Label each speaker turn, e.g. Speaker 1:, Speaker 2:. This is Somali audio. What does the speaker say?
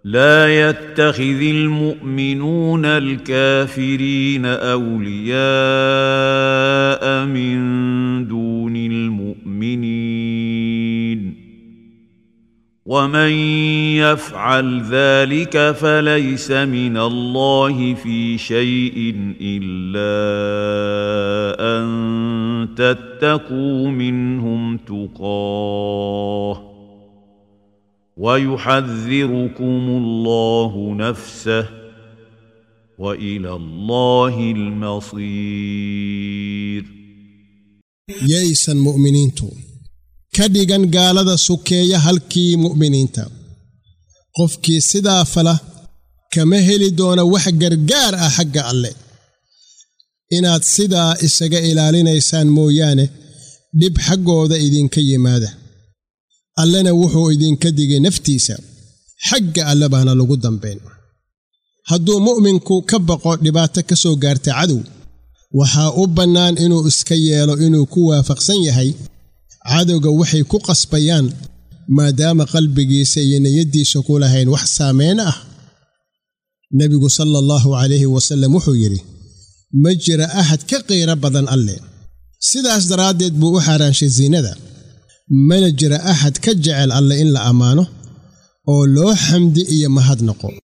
Speaker 1: لا يتخذ المؤمنون الكافرين اولياء من دون المؤمنين ومن يفعل ذلك فليس من الله في شيء الا ان تتقوا منهم تقاه ويحذركم الله نفسه والى الله المصير
Speaker 2: yaysan mu'miniintu ka dhigan gaalada sukeeya halkii mu'miniinta qofkii sidaa fala kama heli doona wax gargaar ah xagga alle inaad sidaa isaga ilaalinaysaan mooyaane dhib xaggooda idinka yimaada allena wuxuu idinka digay naftiisa xagga alle baana lagu dambayn hadduu mu'minku ka baqo dhibaato ka soo gaarta cadow waxaa u bannaan inuu iska yeelo inuu ku waafaqsan yahay cadowga waxay ku qasbayaan maadaama qalbigiisa iyo niyaddiisa ku lahayn wax saamayn ah nebigu sala allahu calayhi wasallam wuxuu yidhi ma jira ahad ka qiiro badan alle sidaas daraaddeed buu u xaaraanshay siinada mana jira axad ka jecel alle in la ammaano oo loo xamdi iyo mahad noqo